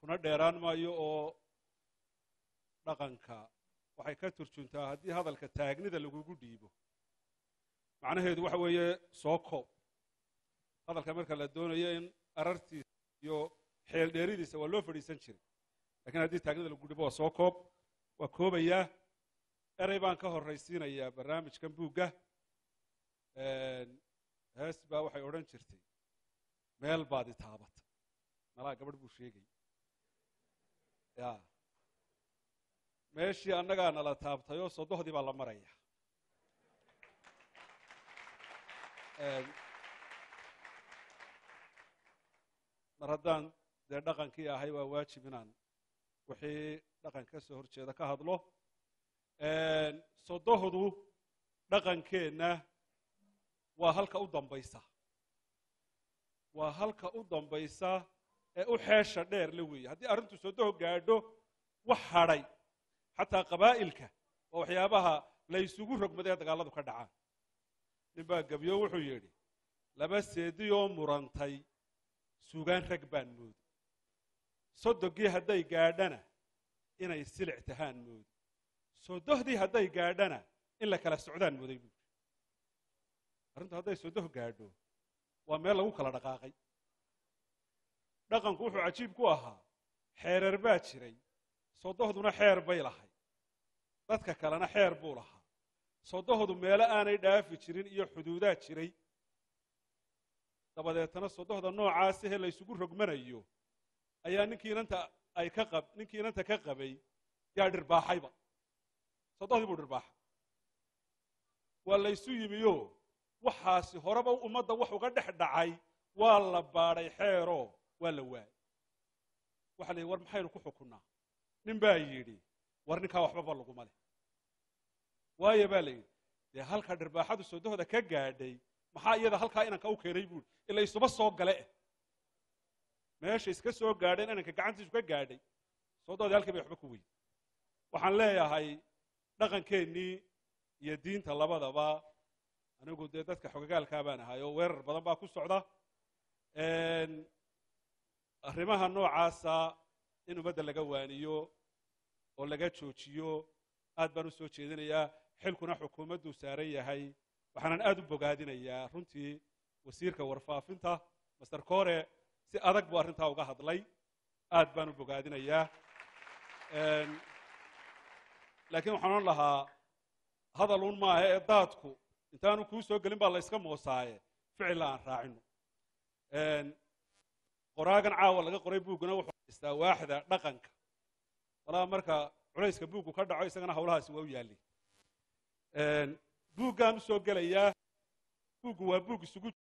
kuna dheeraan maayo oo dhaqanka waxay ka turjuntaa haddii hadalka taagnida lagugu dhiibo macnaheedu waxa weeye soo koob hadalka marka la doonayo in arartiisa iyo xeel dheeridiisa waa loo fadhiisan jiray lakiin haddii taagnida lagu dhiibo waa soo koob waa koobayaa erey baan ka horraysiinayaa barnaamijkan buugga hees baa waxay odhan jirtay meel baad i taabata malaa gabadh buu sheegay ya meeshii annagaa nala taabtayoo sodohdii baa la maraya mar haddaan dee dhaqankii ahay waa waajib inaan wixii dhaqan ka soo horjeeda ka hadlo sodohdu dhaqankeenna waa halka u dambaysa waa halka u dambaysa ee u xeesha dheer la weeye haddii arrintu sodoho gaadho wax hadhay xataa qabaa'ilka waa waxyaabaha la ysugu rogmaday ee dagaalladu ka dhacaan nin baa gebyo wuxuu yidhi laba seediyoo murantay sugaan rag baan moodi sodogii hadday gaadhana inay silic tahaan moodi sodohdii hadday gaadhana in la kala socdaan mooday buuri arrintu hadday sodoh gaadho waa meel lagu kala dhaqaaqay dhaqanku wuxuu cajiib ku ahaa xeereer baa jiray sodohduna xeer bay lahay dadka kalena xeer buu lahaa sodohdu meelo aanay dhaafi jirin iyo xuduudaa jiray dabadeetana sodohda noocaasahee la ysugu rogmanayo ayaa ninkii inanta ay ka qab ninkii inanta ka qabay yaa dhirbaaxayba sodohdii buu dhirbaaxay waa laysu yimiyo waxaasi horeba ummadda wax uga dhex dhacay waa la baadhay xeeroo waa la waayay waxa la yidhi war maxaynu ku xukunnaa nin baa yidhi war ninkaa waxbaba laguma leh waayo baa la yidhi dee halka dhirbaaxadu sodohda ka gaadhay maxaa iyada halkaa inanka u keenay buuri ila isuba soo gale eh meesha iska soo gaadheen inanka gacantiisu ka gaadhay sodohdii halkii bay waxba ku weyn waxaan leeyahay dhaqankeennii iyo diinta labadaba anigu dee dadka xogagaalkaa baan ahay oo weerar badan baa ku socda arrimaha noocaasa in ummadda laga waaniyo oo laga joojiyo aad baan u soo jeedinayaa xilkuna xukuumadduu saaran yahay waxaanan aad u bogaadinayaa runtii wasiirka warfaafinta master core si adag buu arrintaa uga hadlay aad baan u bogaadinayaa laakiin waxaan odhan lahaa hadaluun maaha ee daadku intaanu kuu soo gelin baa la yska moosaaye ficilla aan raacino qoraagan caawa laga qoray buugguna wuxuu haystaa waaxda dhaqanka walaa marka culayska buuggu ka dhaco isagana hawlahaasi waa u yaallay buuggaan u soo gelayaa buuggu waa buug isugu